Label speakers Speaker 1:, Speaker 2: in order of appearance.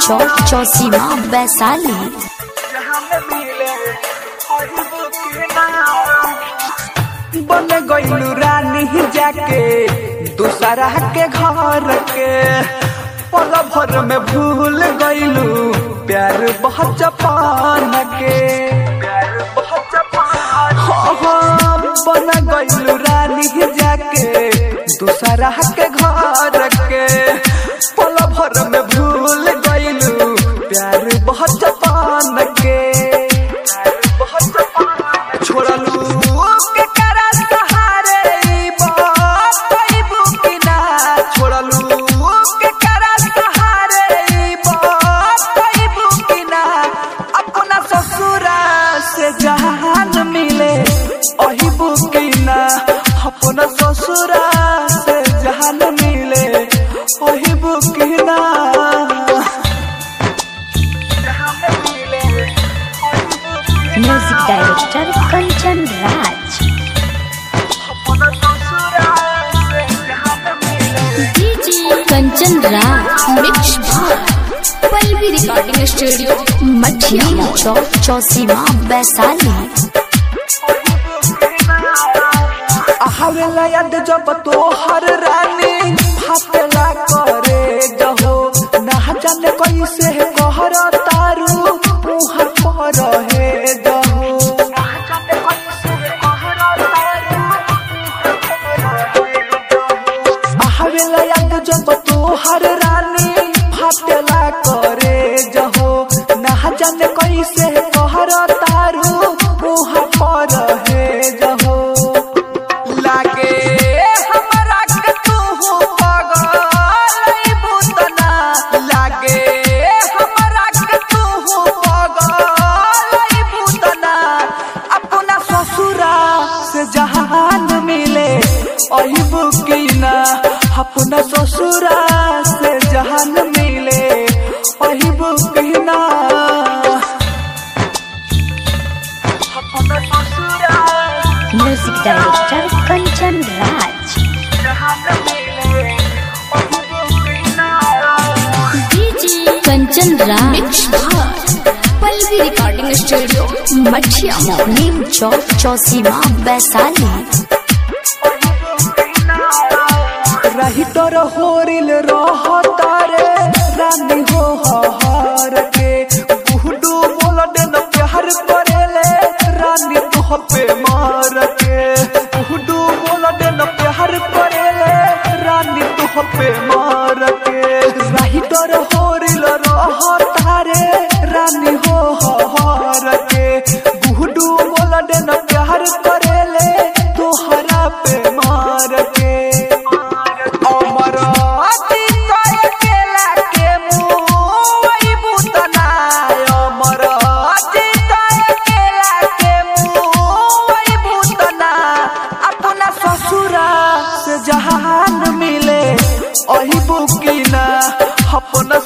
Speaker 1: चौक चौसीमा वैशाली
Speaker 2: बन गईलू रानी जाके दूसरा के घर के पल भर में भूल गईलू प्यार बहुत जपान के प्यार बहुत जपान हो हो, बन गईलू रानी जाके दूसरा के घर के पल भर में भूल गईलू प्यार बहुत जपान के प्यार बहुत जपान छोड़लू के करा सहारे ई बात कइबू कि ना छोड़लू के करा सहारे ई बात कइबू कि ना अपना ससुरा से जहान मिले अहिबू कि ना अपना ससुरा से जहान मिले अहिबू कि ना जहान मिले अहिबू कि ना।
Speaker 1: म्यूजिक डायरेक्टर कंचन राज
Speaker 2: अपना ससुरा से जहान मिले
Speaker 1: DJ Kanchan Raj mix Pallavi recording studio Mathiya Chowk चौसीमा Vaishali
Speaker 2: आवेला याद जब तोहर रानी फाटेला करे जहो ना जाने कैसे कहर तारू मुहर पर हे जहो आवेला याद जब तोहर रानी फाटेला करे जहो ना जाने कैसे कहर तारू मुहर पर हे जहो लागे हमरा के तू पगल बुतना लागे हमरा के तू पगल बुतना अपना ससुरा से जहान मिले अही बुकिना अपना ससुरा से जहान मिले अही बुकिना अपना ससुरा
Speaker 1: music director Kanchan Raj DJ Kanchan Raj Pallavi recording studio Mathiya Neem चौक चौसीमा वैशाली
Speaker 2: रही तोर होरिल रह तारे रानी हो हर के गुहडू बोल देन प्यार करेले रानी तुह पे मार के गुहडू बोल देन प्यार करेले रानी तुह पे मार के रही तोर होरिल रह तारे रानी हो हर के गुहडू बोल देन प्यार करेले तोहरा पे मार के अमर अतिशय केला के मुई बुतना अमर अतिशय केला के मुई बुतना अपना ससुरा से जहान मिले अही बुकिना अपना